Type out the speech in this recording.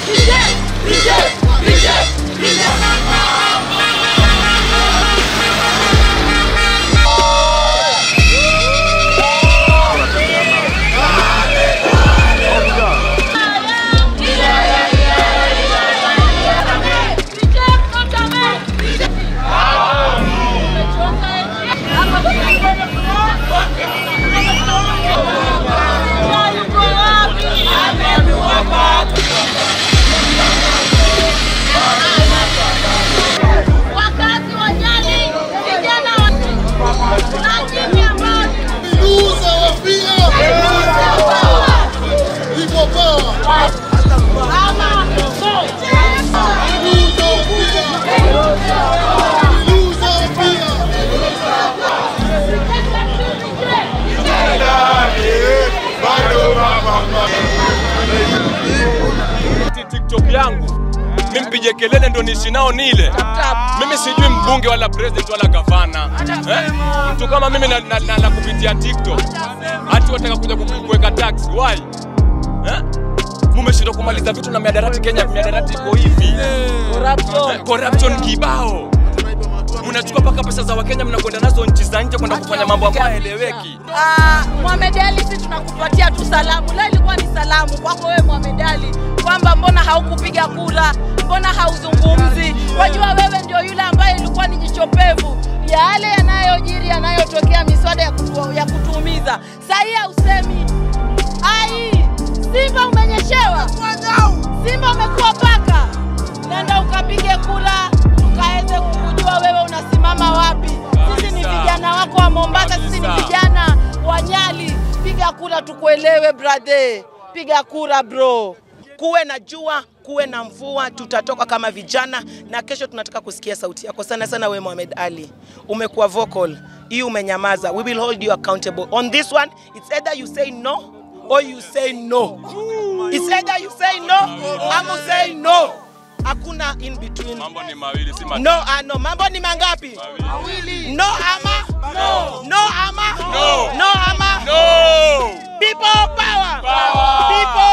Wakazi wa Nyali, vijana wa na timu ambao Iluza wafia. Ipo power. ama Iluza wafia. Iluza wafia. TikTok yangu mimi mpige kelele ndo niishi nao nile. Mimi sijui mbunge wala president wala gavana eh? Mtu kama mimi na, na, na, na kupitia TikTok hati wataka kuja ku- kuweka tax why eh? Mumeshindwa kumaliza vitu na miadarati Kenya, miadarati iko hivi corruption, corruption kibao mnachukua mpaka pesa za Wakenya mnakwenda nazo nchi za nje kwenda kufanya mambo ambayo haeleweki. Ah, Mohamed Ali, sisi tunakupatia tu salamu. Leo ilikuwa ni salamu kwako wewe Mohamed Ali, kwamba mbona haukupiga kura, mbona hauzungumzi? Wajua wewe ndio yule ambaye ilikuwa ni jichopevu ya yale yanayojiri yanayotokea, miswada ya, kutu, ya kutuumiza. Sahii hausemi ai, Simba umenyeshewa, Simba umekuwa paka. Nenda ukapige kura, tukaweze kukujua wewe unasimama wapi. Sisi ni vijana wako wa Mombasa, sisi ni vijana wa Nyali. Piga kura tukuelewe, brother. Piga kura bro. kuwe na jua, kuwe na mvua, tutatoka kama vijana, na kesho tunataka kusikia sauti yako sana sana. We Mohamed Ali, umekuwa vocal, hii umenyamaza. We will hold you accountable on this one. It's either you say no or you say no. It's either you say no ama say no. Hakuna in between. Mambo ni mawili si matatu. No, ah, no. Mambo ni mangapi? No ama? No. No ama? No. No ama? No! People power. Power. People